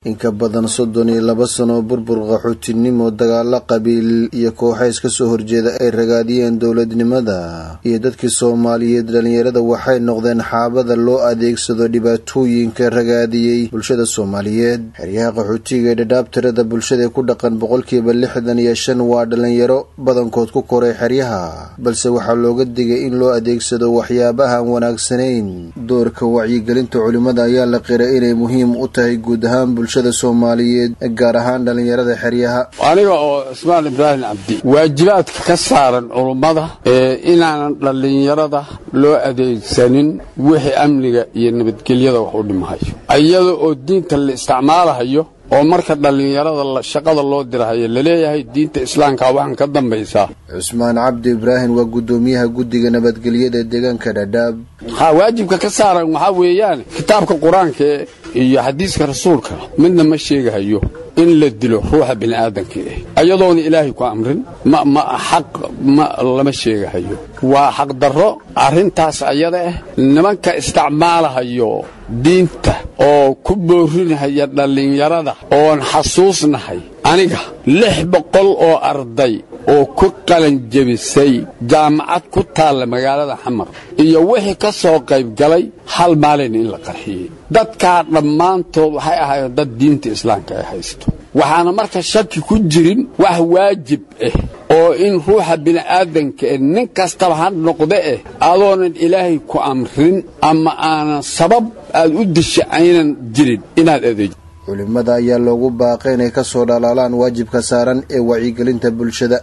in ka badan soddon iyo laba sano burbur qaxootinimo dagaalo qabiil iyo kooxays ka soo horjeeda ay ragaadiyeen dowladnimada iyo dadkii soomaaliyeed dhallinyarada waxay noqdeen xaabada loo adeegsado dhibaatooyinka ragaadiyey bulshada soomaaliyeed xeryaha qaxootiga ee dhadhaab tirada bulshada ee ku dhaqan boqolkiiba lixdan iyo shan waa dhallinyaro badankood ku koray xeryaha balse waxaa looga digay in loo adeegsado waxyaabahaan wanaagsanayn doorka wacyigelinta culimmada ayaa la qiray inay muhiim u tahay guud ahaan bulshada soomaaliyeed gaar ahaan dhallinyarada xeryaha aniga oo ismaan ibraahim cabdi waajibaadka ka saaran culummada ee inaanan dhallinyarada loo adeegsanin wixii amniga iyo nabadgelyada wax u dhimahayo iyada oo diinta la isticmaalahayo oo marka dhallinyarada shaqada loo dirahayo laleeyahay diinta islaamka waxaan ka dambaysaa cusmaan cabdi ibraahim waa guddoomiyaha guddiga nabadgelyada ee deegaanka dhadhaab ha waajibka ka saaran waxaa weeyaan kitaabka qur-aanka iyo xadiiska rasuulka midna ma sheegahayo in la dilo ruuxa bini'aadanka ah iyadoona ilaahay ku amrin ma ma xaq ma lama sheegahayo waa xaqdarro arrintaas ayada ah nimanka isticmaalahayo diinta oo ku boorinahaya dhallinyarada oon xasuusnahay aniga lix boqol oo arday oo ku qalanjebisay jaamacad ku taalla magaalada xamar iyo wixii ka soo qayb galay hal maalin in la qarxiyey dadkaa dhammaantood waxay ahaayeen dad diinta islaamka ay haysto waxaana marka shaki ku jirin wax waajib ah oo in ruuxa bini'aadanka eh nin kastaba ha noqde eh adoonan ilaahay ku amrin ama aanan sabab aad u disha aynan jirin inaad adeejo culimmada ayaa loogu baaqay inay ka soo dhalaalaan waajibka saaran ee wacyigelinta bulshada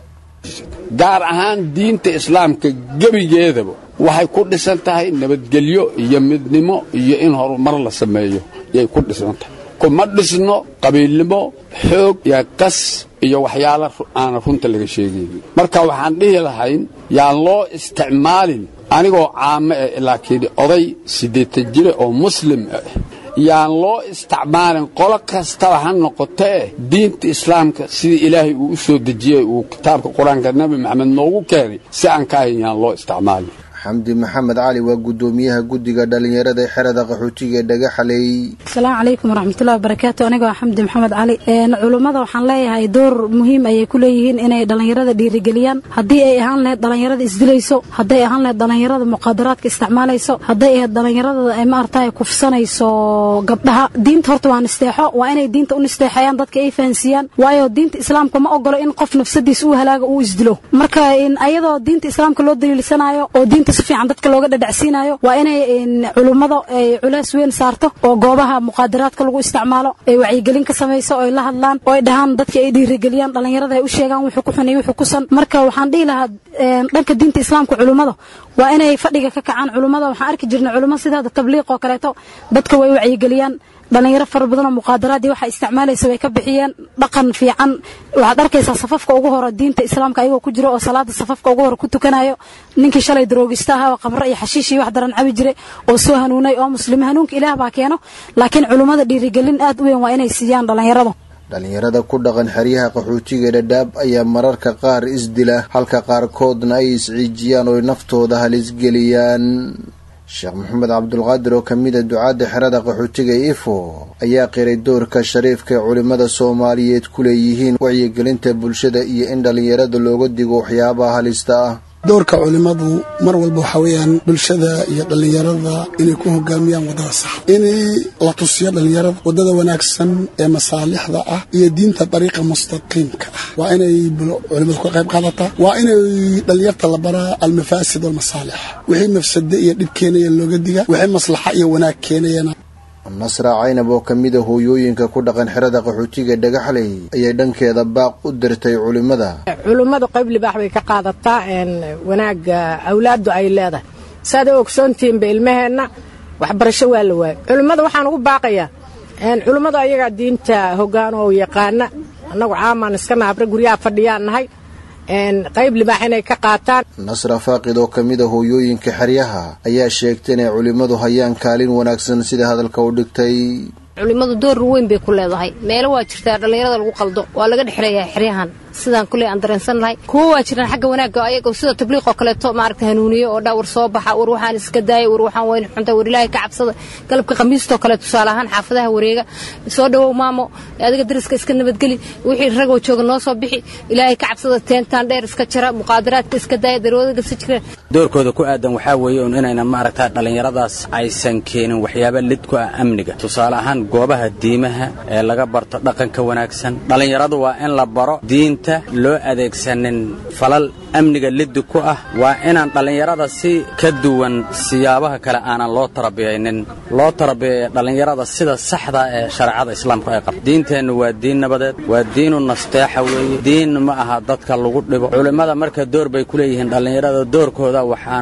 gaar ahaan diinta islaamka gebigeedaba waxay ku dhisan tahay nabadgelyo iyo midnimo iyo in horumar la sameeyo yay ku dhisan tahay kuma dhisno qabiilnimo xoog iyo qas iyo waxyaalo aana runta laga sheegaynin marka waxaan dhihi lahayn yaan loo isticmaalin anigoo caamo eh laakiin oday siddeetan jire oo muslim ah yaan loo isticmaalin qolo kastaba ha noqotee diinta islaamka sidii ilaahay uu u soo dejiyey uu kitaabka qur-aanka nebi maxamed noogu keenay si aan ka ahayn yaan loo isticmaalin xamdi maxamed cali waa guddoomiyaha guddiga dhallinyarada ee xerada qaxootiga ee dhagaxaley asalaamu calaykum waraxmatullahi wabarakaatu anigoo xamdi maxamed cali culummada waxaan leeyahay door muhiim ayay ku leeyihiin inay dhallinyarada dhiirigeliyaan haddii ay ahaan lahayd dhallinyarada isdilayso hadday ahaan lahayd dhallinyarada muqaadaraadka isticmaalayso hadday ahayd dhallinyarada ay maaragtay kufsanayso gabdhaha diinta horta waa nisteexo waa inay diinta u nisteexeeyaan dadka ay fahansiiyaan waayo diinta islaamka ma ogolo in qof nafsadiis uu halaaga uu isdilo marka ayadoo diinta islaamka loo daliilsanayo oo diinta si fiican dadka looga dhadhacsiinayo waa inay culummada ay culays weyn saarto oo goobaha muqaadaraadka lagu isticmaalo ay wacyigelin ka samayso oo ay la hadlaan oo ay dhahaan dadka ay dhiirigeliyaan dhallinyarada ay u sheegaan wuxuu ku xun iyo wuxuu ku san marka waxaan dhihi lahaa dhanka diinta islaamka culummada waa inay fadhiga ka kacaan culummada waxaan arki jirnay culummo sidaada tabliiq oo kaleeto dadka way wacyigeliyaan dhallinyaro fara badanoo muqaadaraadii waxa isticmaalaysa way ka bixiyeen dhaqan fiican waxaad arkaysaa safafka ugu hore diinta islaamka ayagoo ku jiro oo salaada safafka ugu hore ku tukanayo ninkii shalay daroogista ahaa oo qamre iyo xashiish iyo wax daran cabi jiray oo soo hanuunay oo muslimi hanuunka ilaah baa keeno laakiin culummada dhiirigelin aad u weyn waa inay siiyaan dhallinyarada dhallinyarada ku dhaqan xeryaha qaxootiga dhadhaab ayaa mararka qaar isdila halka qaarkoodna ay isciijiyaan oo naftooda halisgeliyaan sheekh maxamed cabdulqaadir oo ka mida ducaadda xerada qaxootiga ifo ayaa qiray doorka shariifka ee culimmada soomaaliyeed ku leeyihiin wacyigelinta bulshada iyo in dhallinyarada looga digo waxyaabaha halista ah doorka culimmadu mar walba waxaa weeyaan bulshada iyo dhallinyarada inay ku hogaamiyaan waddada sax inay la tusiyo dhallinyarada waddada wanaagsan ee masaalixda ah iyo diinta dariiqa mustaqiimka ah waa inay culimmadu ka qayb qaadataa waa inay dhallinyarta la baraa almafaasid walmasaalix wixii mafsade iyo dhib keenaya looga diga wixii maslaxa iyo wanaag keenayana nasra caynab oo ka mida hooyooyinka ku dhaqan xerada qaxootiga dhagaxley ayay dhankeeda baaq u dirtay culimmada culimmadu qayb libaax bay ka qaadataa wanaagga awlaaddu ay leedahay saaad u ogsoontihiinba ilmaheenna waxbarasho waa la waayay culimmada waxaan ugu baaqayaa culimmadu ayagaa diinta hoggaan oo yaqaana annagu caamaan iska nahabre guryaha fadhiyaan nahay qayb libaax inay ka qaataan nasra faaqid oo ka mida hooyooyinka xeryaha ayaa sheegtay inay culimmadu hayaan kaalin wanaagsan sida hadalka u dhigtay culimmadu door weyn bay ku leedahay meelo waa jirtaa dhallinyarada lagu qaldo waa laga dhexleeyahay xeryahan sidaan kuley aan dareensan lahay kuwo waa jiraan xagga wanaagga ayagoo sida tabliiqoo kaleeto maaragta hanuuniye oo dhaa war soo baxa war waxaan iska daayay war waxaan weyn xunta war ilaahay ka cabsada galabka khamiistoo kale tusaale ahaan xaafadaha wareega soo dhowow maamo adiga dariska iska nabadgeli wixii ragoo jooga noo soo bixi ilaahay ka cabsada teentaan dheer iska jara muqaadaraadka iska daaya daroodaga iska jira doorkooda ku aadan waxaa weeye un inayna maaragta dhallinyaradaas aysan keenin waxyaaba lid ku ah amniga tusaale ahaan goobaha diimaha ee laga barto dhaqanka wanaagsan dhallinyaradu waa in la baro diinta loo adeegsanin falal amniga liddi ku ah waa inaan dhallinyarada si ka duwan siyaabaha kale aanan loo tarabiyaynin loo tarabiyayo dhallinyarada sida saxda ee shareecada islaamku ay qabto diinteennu waa diin nabadeed waa diinu nasteexa weeye diin ma aha dadka lagu dhibo culimmada marka door bay ku leeyihiin dhallinyarada doorkooda waxaan